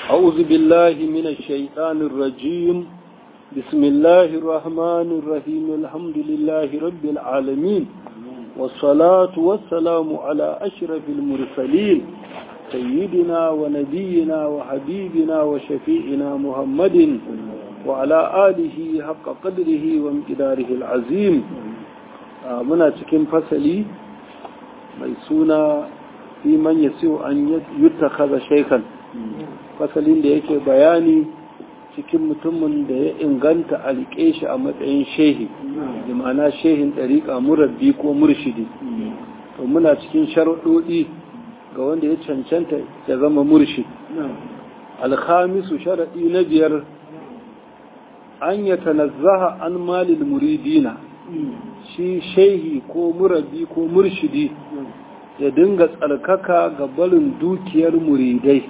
أعوذ بالله من الشيطان الرجيم بسم الله الرحمن الرحيم الحمد لله رب العالمين والصلاة والسلام على أشرف المرسلين سيدنا ونبينا وحبيبنا وشفيعنا محمد وعلى آله حق قدره وامتداره العظيم muna cikin fasali mai suna fi man yasiu an yuttakaza shaikan fasalin da yake bayani cikin mutumin da ya inganta a riƙe shi a matsayin shehi da ma'ana shehin ɗariƙa murabbi ko murshidi to muna cikin sharuɗoɗi ga wanda ya cancanta ya zama murshid alhamisu sharaɗi na biyar an ya tanazzaha an malil muridina shi shehi ko murabbi ko murshidi ya dinga tsarkaka ga barin dukiyar muridai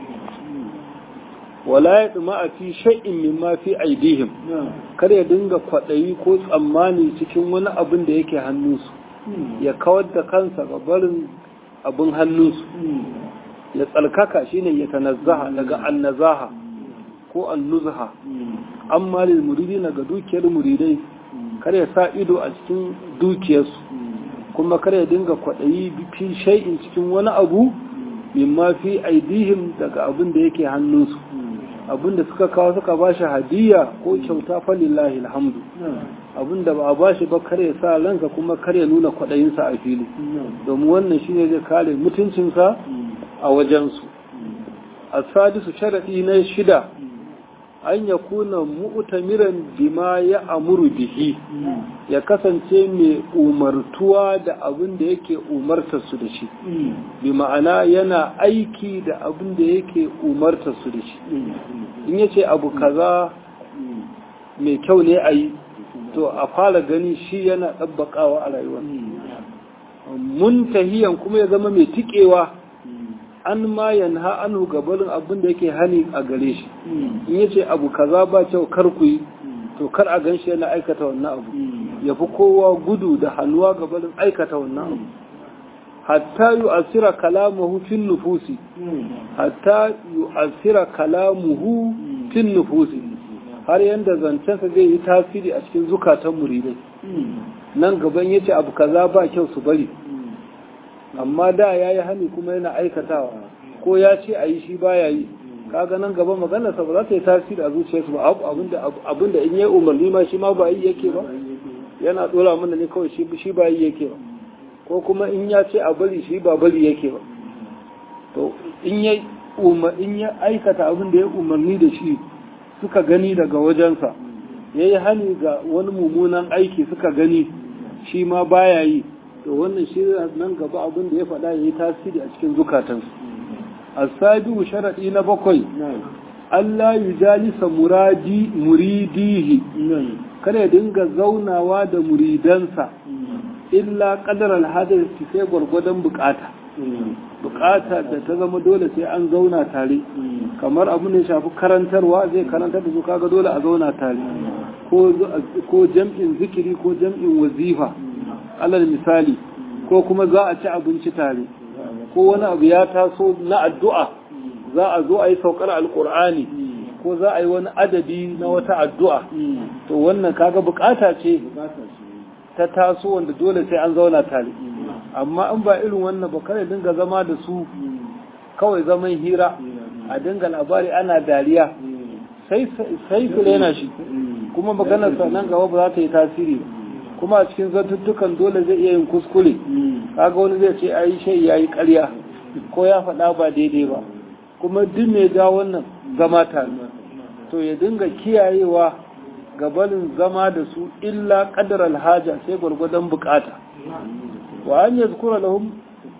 wala ya tsuma a fi sha'in mimma fi aidihim kar ya dinga kwaɗayi ko tsammani cikin wani abin da yake hannunsu ya kawar da kansa ga barin abin hannunsu ya tsarkaka shine ya tanazzaha daga annazaha ko annuzha an malil muridina ga dukiyar muridai kar ya sa ido a cikin dukiyarsu kuma kar ya dinga kwaɗayi fi shai'in cikin wani abu mimma fi aidihim daga abin da yake hannunsu abin da suka kawo suka ba shi hadiya ko kyauta falillahi alhamdu abin da ba a ba shi ba kar ya sa ranka kuma kar ya nuna kwaɗayinsa a fili domin wannan shine zai kare mutuncinsa a wajensu a sadisu sharaɗi na shida an ya kuna mu'tamiran bima ya amuru bihi ya kasance mai umartuwa da abin da yake umartarsu da shi bi ma'ana yana aiki da abin da yake umartarsu da shi in ya ce abu kaza mai kyau ne a yi to a fara gani shi yana ɗabbaƙawa a rayuwa muntahiyan kuma ya zama mai tikewa an ma yanha anhu gabarin abin da yake hani a gare shi in yace abu kaza ba kyau kar ku yi to kar a ganshi yana aikata wannan abu ya fi kowa gudu da hannuwa gabarin aikata wannan abu hatta yu'assira kalamuhu fin nufusi hatta yu'assira kalamuhu fin nufusi har yanda zancensa zai yi tasiri a cikin zukatan muridai nan gaban yace abu kaza ba kyau su bari amma da ya yi hani kuma yana aikatawa ko ya ce a yi shi baya yi kaga nan gaba maganarsa ba za ta yi tasiri a zuciyarsu ba abinda in yi umarni ma shi ma ba yi yake ba yana dora mana ne kawai shi ba yi yake ba ko kuma in ya ce a bari shi ba bari yake ba to in ya in ya aikata abin da ya umarni da shi suka gani daga wajensa ya yi hani ga wani mummunan aiki suka gani shi ma baya yi to wannan shi nan gaba abin da ya faɗa ya yi tasiri a cikin zukatansu asabiu sharaɗi na bakwai Allah yi jalisa muradi muridihi kada ya dinga zaunawa da muridansa illa ƙadar alhadar sai gwargwadon bukata bukata da ta zama dole sai an zauna tare kamar abu ne shafi karantarwa zai karantar da su kaga dole a zauna tare ko jam'in zikiri ko jam'in wazifa alal misali ko kuma za a ci abinci tare ko wani abu ya taso na addu'a za a zo a yi saukar alkur'ani ko za a yi wani adadi na wata addu'a to wannan kaga bukata ce ta taso wanda dole sai an zauna tare amma in ba irin wannan ba kare dinga zama da su kawai zaman hira a dinga labari ana dariya sai su rena shi kuma maganarsa nan gaba ba za ta yi tasiri ba kuma a cikin zantuttukan dole zai iya yin kuskure kaga wani zai ce ai shai yayi ƙarya ko ya faɗa ba daidai ba kuma duk mai ga wannan zama tare to ya dinga kiyayewa gabanin zama da su illa qadar alhaja sai gwargwadon bukata wa an yazkura lahum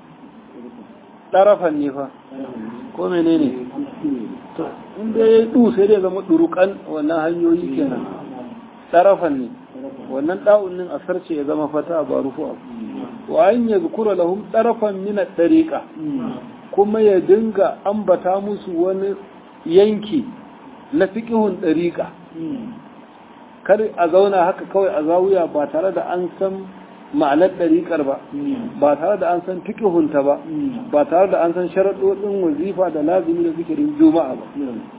tarafan ne fa ko menene to in dai ya du sai dai zama durukan wannan hanyoyi kenan tarafan ne wannan ɗa'unin a sarce ya zama fata ba rufu abu wa an ya zukura lahum ɗarafan mina ɗariƙa kuma ya dinga ambata musu wani yanki na fiƙihun ɗariƙa kar a zauna haka kawai a zawuya ba tare da an san ma'anar ɗariƙar ba ba tare da an san fiƙihunta ba ba tare da an san sharaɗoɗin wazifa da lazimi da zikirin juma'a ba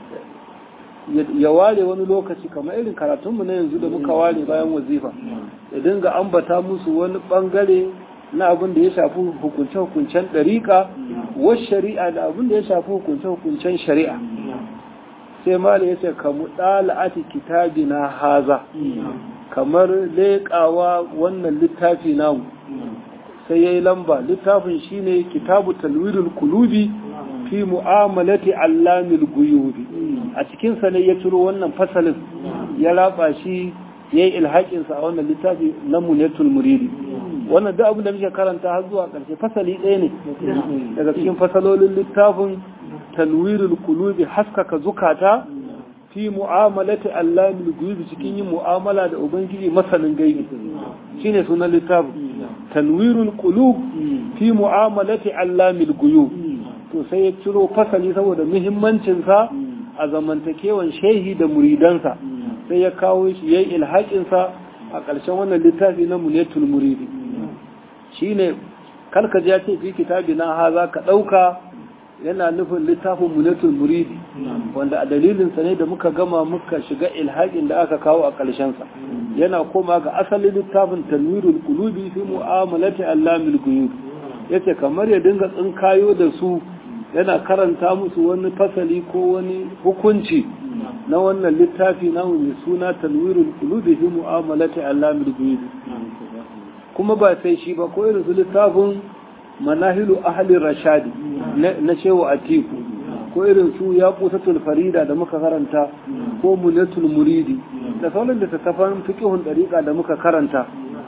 ya ware wani lokaci kamar irin karatunmu na yanzu da muka ware bayan wazifa ya dinga ambata musu wani ɓangare na abin da ya shafi hukunce-hukuncen ɗariƙa wasu shari'a da abin da ya shafi hukunce-hukuncen shari'a sai mala ya ce kamu ɗala'ati kitabi na haza kamar leƙawa wannan littafi namu sai ya yi lamba littafin shine kitabu talwirul kulubi fi mu'amalati allamil guyubi a cikinsa ne ya ciro wannan fasalin ya raba shi ya yi ilhaƙinsa a wannan littafi na munetul muridi wannan duk abin da muke karanta har zuwa ƙarshe fasali ɗaya ne daga cikin fasalolin littafin tanwirul kulubi haskaka zukata fi mu'amalati allamil guyubi cikin yin mu'amala da ubangiji masanin gaibi shine sunan littafin tanwirul qulub fi mu'amalati allamil guyub to sai ya ciro fasali saboda muhimmancin sa a zamantakewan shehi da muridansa sai ya kawo shi yayin ilhaƙin sa a ƙarshen wannan littafi na munetul muridi shine kalkaji ya ce fi kitabi na haza ka ɗauka yana nufin littafin munetul muridi wanda a dalilinsa ne da muka gama muka shiga ilhaƙin da aka kawo a ƙarshensa yana koma ga asalin littafin tanwirul qulubi fi mu'amalati allamil guyub yace kamar ya dinga tsinkayo da su yana karanta musu wani fasali ko wani hukunci na wannan littafi na mai suna tanwirul qulubi fi mu'amalati allamil guyub kuma ba sai shi ba ko irin su littafin manahilu ahli rashadi na shehu atiku ko irin su ya kusatul farida da muka karanta ko munatul muridi da sauran da tattafan fiqhun dariqa da muka karanta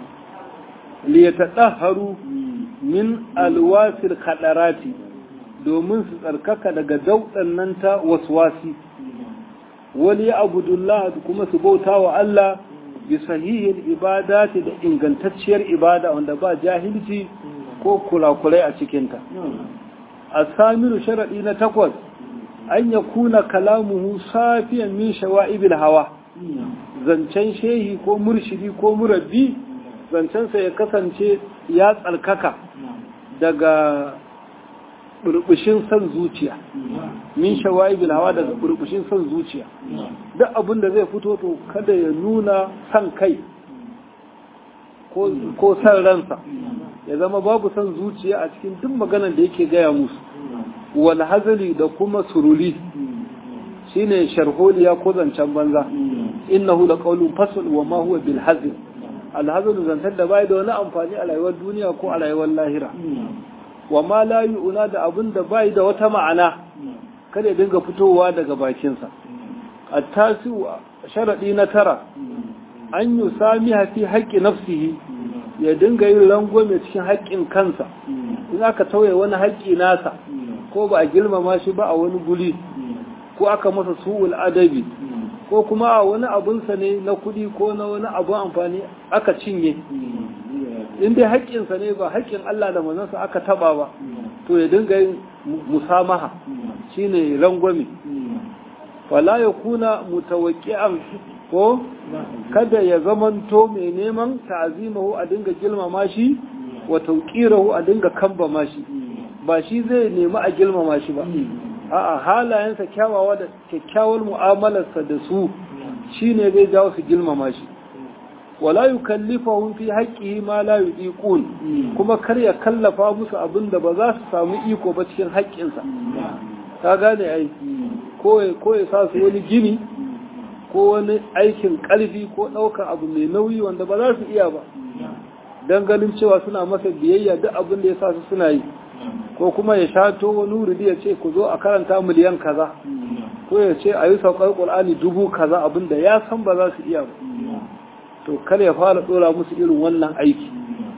li yatadahharu min alwasil khadarati domin su tsarkaka daga daudan nan ta waswasi wali abudullah kuma su bauta wa Allah bi sahihin ibadati da ingantacciyar ibada wanda ba jahilci ko kulakulai a cikinta a samiru sharaɗi na takwas an ya kuna kalamuhu safiyan min shawa'ibil hawa zancen shehi ko murshidi ko murabbi zancensa ya kasance ya tsarkaka daga burbushin son zuciya min shawa'ibil hawa daga burbushin son zuciya duk abin da zai fito to kada ya nuna san kai ko san ransa ya zama babu son zuciya a cikin duk maganar da yake gaya musu wal hazali da kuma suruli shine sharholiya ko zancen banza innahu la qawlun fasl wa ma huwa bil hazl al hazl zantar da bai da wani amfani a rayuwar duniya ko a rayuwar lahira wa ma la yu'na da abin da bai da wata ma'ana kada ya dinga fitowa daga bakinsa at-tasi sharadi na tara an yi sami hafi haƙƙi nafsihi ya dinga yin rangwame cikin haƙƙin kansa in aka tauye wani haƙƙi nasa ko ba a girmama shi ba a wani guri ko aka masa su'ul adabi ko kuma a wani abunsa ne na kuɗi ko na wani abun amfani aka cinye in dai haƙƙinsa ne ba haƙƙin Allah da manzansa aka taba ba to ya dinga yin musamaha shine rangwame fala ya kuna mutawakki'an ko kada ya zamanto mai neman ta'azimahu a dinga girmama shi wa tauqirahu a dinga kambama shi ba shi zai nemi a girmama shi ba a'a halayensa kyawawa da kyakkyawar mu'amalarsa da su shine zai jawo su girmama shi wala yukallifahum fi haqqihi ma la yudiqun kuma kar ya kallafa musu abin da ba za su samu iko ba cikin haƙƙinsa ka gane ai ko ko ya sa su wani gini ko wani aikin ƙarfi ko ɗaukar abu mai nauyi wanda ba za su iya ba don ganin cewa suna masa biyayya duk abin da ya sa su suna yi ko kuma ya shato wani wuri ya ce ku zo a karanta miliyan kaza ko ya ce a yi saukar ƙul'ani dubu kaza abin da ya san ba za su iya ba to kar ya fara ɗora musu irin wannan aiki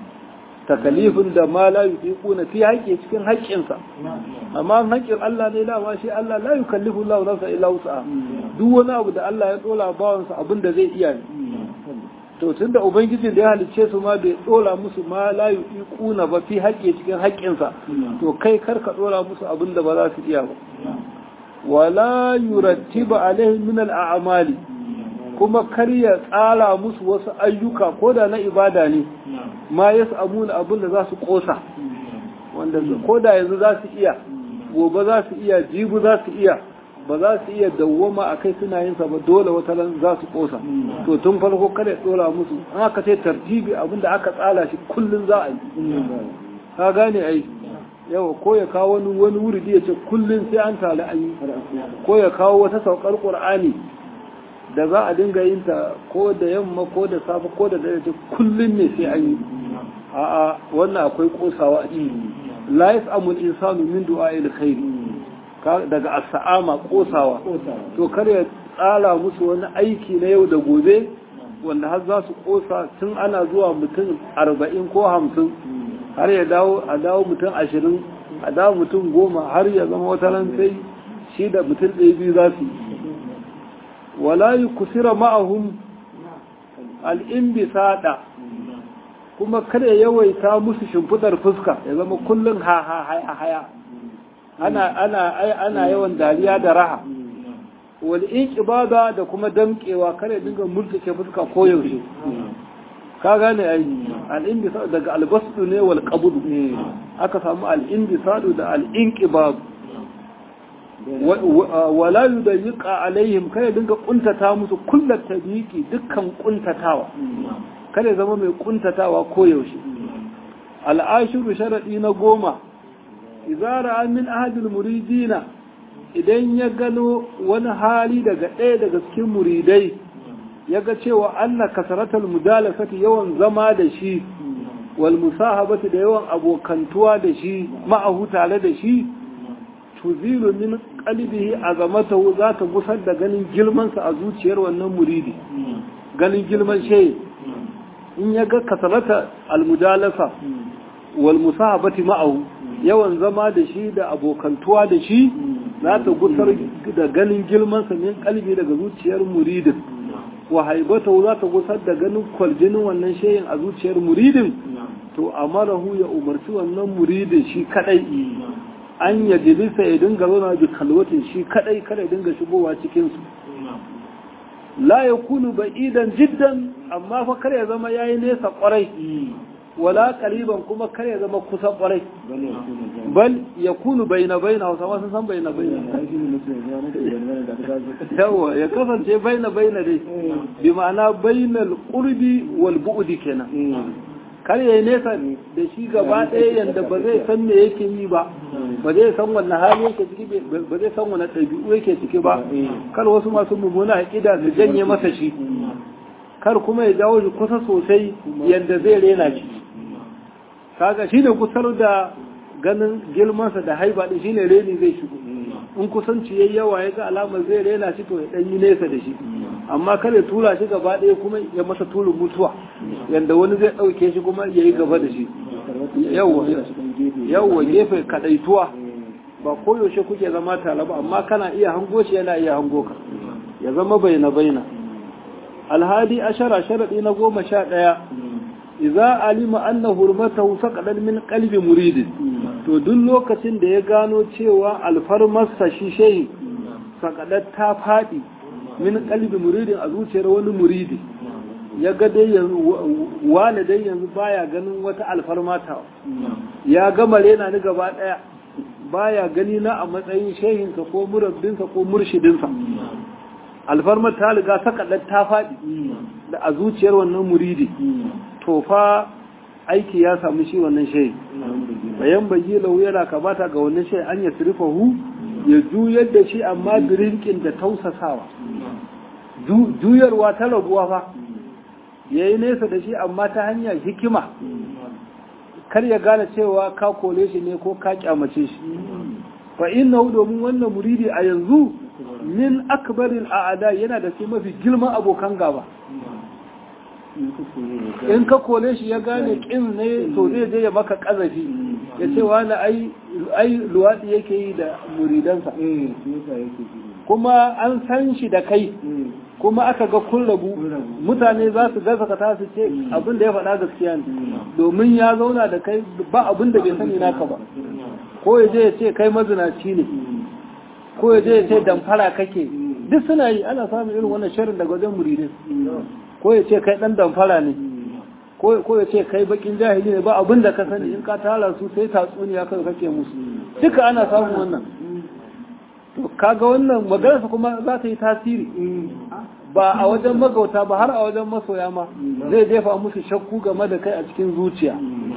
takalifin da ma la yuqiquna fi haƙƙi cikin haƙƙinsa amma haƙƙin Allah ne dama shi Allah la yukallifu Allah nafsa illa wus'aha duk wani abu da Allah ya dola bawansa abin da zai iya ne to tunda ubangijin da ya halicce su ma bai dola musu ma la yuqiquna ba fi haƙƙi cikin haƙƙinsa to kai kar ka dola musu abin da ba za su iya ba wala yurattiba alaihim min al-a'mali kuma kar ya tsara musu wasu ayyuka ko da na ibada ne ma ya samu abin da za su kosa wanda ko da yanzu za su iya gobe za su iya jibu za su iya ba za su iya dawwama a kai suna yin sa ba dole wata ran za su kosa to tun farko kada ya tsora musu an aka ce tartibi abin da aka tsala shi kullun za a yi ka gane ai yawa ko ya kawo wani wani wuridi ya ce kullun sai an tare an yi ko ya kawo wata saukar qur'ani da za a dinga yin ta ko da yamma ko da safe ko da dare kullun ne sai an yi a'a wannan akwai kosawa a ciki la yas'amu al-insanu min du'a'il khair daga as-sa'ama kosawa to kar ya tsara musu wani aiki na yau da gobe wanda har za su kosa tun ana zuwa mutum arba'in ko hamsin har ya dawo a dawo mutum ashirin a dawo mutum goma har ya zama wata ran sai shi da mutum ɗaya biyu za su yi wala yi kusira ma'ahum al'imbisada kuma kada yawaita musu shimfidar fuska ya zama kullum ha ha haya haya ana ana ana yawan dariya da raha wal ibada da kuma damkewa kada dinga murtuke fuska ko yaushe ka gane ai al daga albasdu ne wal qabd aka samu al indisadu da al inqibad wala yudayyiqa alaihim kada dinga kuntata musu kullat tabiqi dukkan kuntatawa kada zama mai kuntatawa ko yaushe al'ashiru sharadi na goma izara min ahadul muridina idan ya gano wani hali daga ɗaya daga cikin muridai ya ga cewa anna kasaratul mudalasati yawan zama da shi wal musahabati da yawan abokantuwa da shi ma'ahu tare da shi tuzilu min qalbihi azamatahu za ta gusar da ganin girmansa a zuciyar wannan muridi ganin girman shehi in ya ga kasarata almudalasa wal musahabati ma'ahu yawan zama da shi da abokantuwa da shi za ta gusar da ganin girmansa min kalbi daga zuciyar muridin wa haibatahu za ta gusar da ganin kwaljinin wannan shehin a zuciyar muridin to amarahu ya umarci wannan muridin shi kadai an ya jilisa ya dinga zauna bi kalwatin shi kadai kada ya dinga shigowa cikinsu la ya kunu ba'idan jiddan amma fa kar ya zama yayi nesa kwarai wala qariban kuma kar ya zama kusa kwarai bal ya kunu baina baina hausa ma sun san baina baina yawa ya kasance baina baina dai bi ma'ana bainal qurbi wal bu'di kenan kar ya yi nesa da shi gaba ɗaya yadda ba zai san me yake yi ba ba zai san wanne hali yake ciki ba zai san wanne ɗabi'u yake ciki ba kar wasu masu mummuna aƙida su janye masa shi kar kuma ya jawo shi kusa sosai yadda zai rena shi kaga shi ne kusar da ganin girmansa da haiba ɗin shi ne reni zai shigo in kusanci yayi yawa ya ga alamar zai rena shi to ya ɗan yi nesa da shi amma kada tura shi gaba ɗaya kuma ya masa turin mutuwa yadda wani zai ɗauke shi kuma ya yi gaba da shi yawwa gefe kaɗaituwa ba koyaushe kuke zama tare ba amma kana iya hango shi yana iya hango ka ya zama baina baina alhadi ashara sharaɗi na goma sha ɗaya idza alima anna hurmatahu saqadan min qalbi muridin to duk lokacin da ya gano cewa alfarmarsa shi shehi saqadat ta faɗi min kalbi muridin a zuciyar wani muridi ya ga dai yanzu wani dai yanzu baya ganin wata alfarmata ya gama rena ni gaba daya baya gani na a matsayin shehinsa ko murabbinsa ko murshidinsa alfarmar ta riga ta kaɗar ta faɗi da a zuciyar wannan muridi to fa aiki ya samu shi wannan shehi bayan bayi lau yana kamata ga wannan shehi an ya hu ya juyar da shi amma birinkin da tausasawa juyarwa ta raguwa fa ya yi nesa da shi amma ta hanyar hikima kar ya gane cewa ka kole shi ne ko ka kyamace shi fa inna domin wannan muridi a yanzu min akbarin a'ada yana da sai mafi girman abokan gaba in ka kole shi ya gane kin ne to zai je ya maka kazafi ya ce wani ai luwaɗi yake yi da muridansa kuma an san shi da kai kuma aka ga kun rabu mutane za su gasa ka su ce abin da ya faɗa gaskiya ne domin ya zauna da kai ba abin da bai sani naka ba ko ya je ya ce kai mazinaci ne ko ya je ya ce damfara kake duk suna yi ana samun irin wannan sharin daga wajen muridin ko ya ce kai dan damfara ne ko ya ce kai bakin jahili ne ba abin da ka sani in ka tara su sai tatsuniya kai kake musu duka ana samun wannan to kaga wannan maganarsa kuma za ta yi tasiri ba a wajen magauta ba har a wajen masoya ma zai jefa musu shakku game da kai a cikin zuciya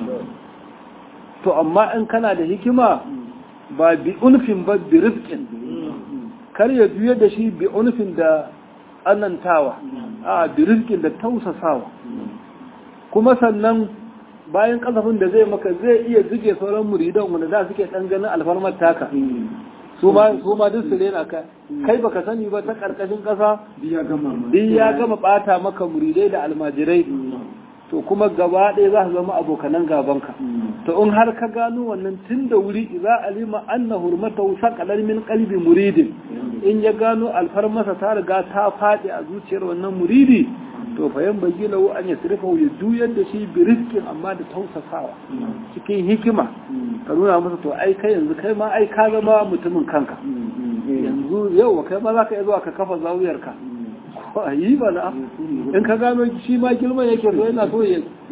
to amma in kana da hikima ba bi unfin ba bi rifkin kar ya juya da shi bi unfin da anantawa a bi rifkin da tausasawa kuma sannan bayan kasafin da zai maka zai iya zuge sauran muridan wanda za suke dan ganin alfarmar taka su ma su ma duk su rena ka kai baka sani ba ta karkashin kasa duk ya gama bata maka muridai da almajirai to kuma gaba ɗaya za su zama abokanan gabanka to in har ka gano wannan tun da wuri za alima anna hurmata saqalar min qalbi muridin in ya gano alfarmasa ta riga ta faɗi a zuciyar wannan muridi to fa yan bagi lahu an yasrifa ya juyar da shi bi rizqin amma da tausasawa cikin hikima ka nuna masa to ai kai yanzu kai ma ai ka zama mutumin kanka yanzu yau kai ma zaka iya zuwa ka kafa zawiyar ka yi ba na in ka gano shi ma girman yake so yana so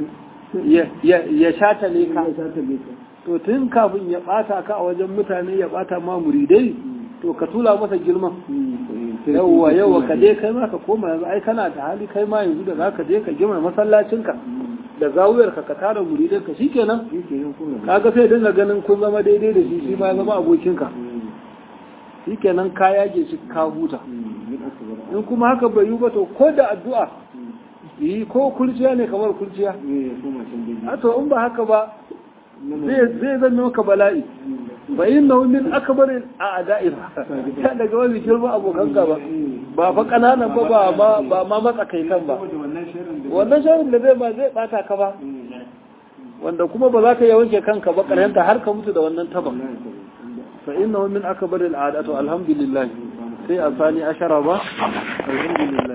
ya shata ne ka to tun kafin ya bata ka a wajen mutane ya bata ma muridai to ka tula masa girman yawwa yawwa ka je kai ma ka koma yanzu ai kana da hali kai ma yanzu da za ka je ka gima masallacinka da zawuyar ka ka tara muridai ka shikenan kaga sai dinga ganin kun zama daidai da shi shi ma zama abokinka shikenan ka yage shi ka huta in kuma haka bai yi ba to ko da addu'a yi ko kurciya ne kamar kurciya a to in ba haka ba zai zan maka bala'i ba yin na min akabar a ada'i ba ta daga wani girma abokan ba ba fa ƙananan ba ba ma matsakaitan ba wannan sharin da zai ba zai bata ka ba wanda kuma ba za ka yi wanke kanka ba ƙarshenta har ka mutu da wannan taban fa inna min akabar al'adatu alhamdulillah sai a sani ashara ba alhamdulillah